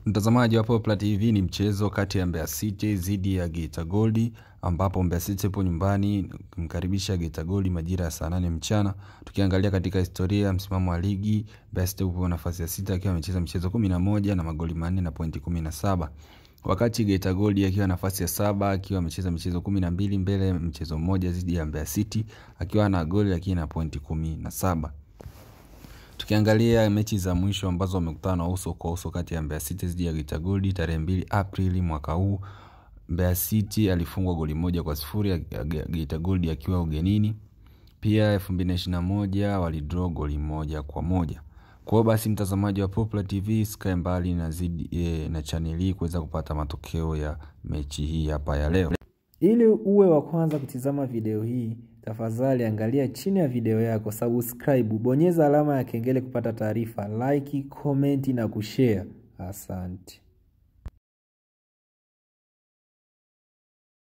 Mtazamaji wa Poplar TV ni mchezo kati ya Mbeya City dhidi ya Geita Gold ambapo Mbeya City ipo nyumbani kumkaribisha Geita Gold majira ya saa nane mchana. Tukiangalia katika historia ya msimamo wa ligi, Mbeya City upo nafasi ya sita akiwa amecheza michezo kumi na moja na magoli manne na pointi kumi na saba wakati Geita Gold akiwa nafasi ya saba akiwa amecheza michezo kumi na mbili mbele mchezo mmoja dhidi ya Mbeya City akiwa na goli lakini na pointi kumi na saba tukiangalia mechi za mwisho ambazo wamekutana uso kwa uso kati ya Mbeya City dhidi ya Geita Gold tarehe mbili Aprili mwaka huu, Mbeya City alifungwa goli moja kwa sifuri ya Geita Gold akiwa ugenini. Pia 2021 walidraw goli moja kwa moja. Kwa hiyo basi, mtazamaji wa Poplar TV sikae mbali na zidi e, na channel hii kuweza kupata matokeo ya mechi hii hapa ya leo. Ili uwe wa kwanza kutizama video hii, tafadhali angalia chini ya video yako, subscribe, bonyeza alama ya kengele kupata taarifa, like, comment na kushare. Asante.